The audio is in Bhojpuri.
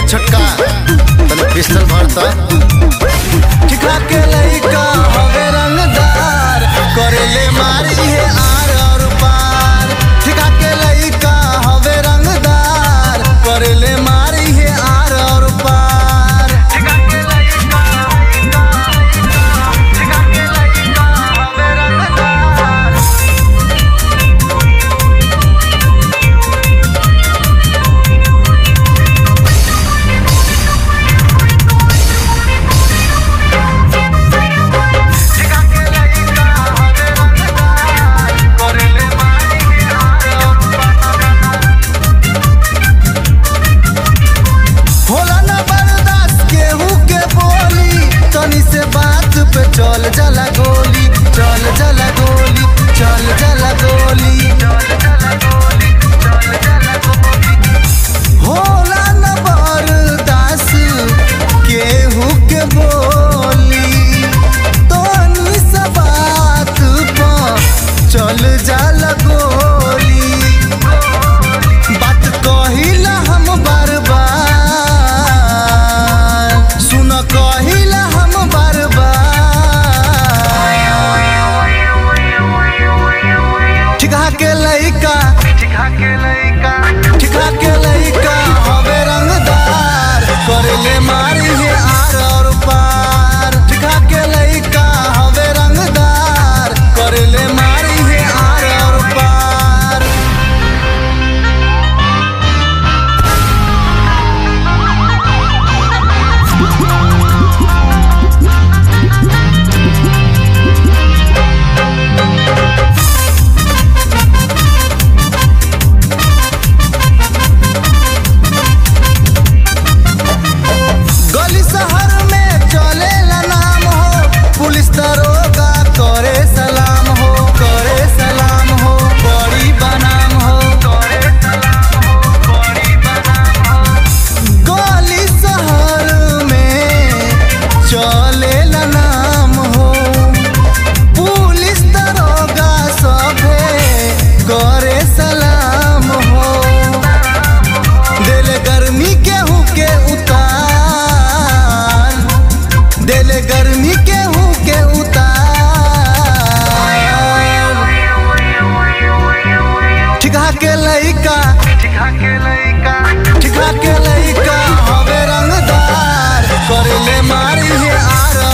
छोटका तने पिस्टल भरता ठिका के लइका हवे रंगदार करेले मारी है आर और पार ठिका के लइका हवे रंगदार करेले मारी है आर और पार होला ना बर्दाश्त केहू के बोली तनी से बात पे चल जाला गोली चल जाला गोली चल जाला गोली होला ना बर्दाश्त केहू के बोली तनी से बात पे चल जाला गोली बात कहिला हम बार बार सुन कहिला हम बार बार ठिका के लइका ठिका के लइका हवे रंगदार करेले मारी है आर और पार ठिका के लइका हवे रंगदार करेले मारी है आर और पार गली शहर में चलेला नाम हो पुलिस दरोगा करे सलाम हो करे सलाम हो बड़ी बनाम हो गली शहर में चलेला नाम हो पुलिस दरोगा सभे करे सलाम हो दिल गर्मी केहू के उतार दिल गर्मी केहू के उतार ठिका के लइका ठिका के लइका हवे रंगदार करेले मारी है आर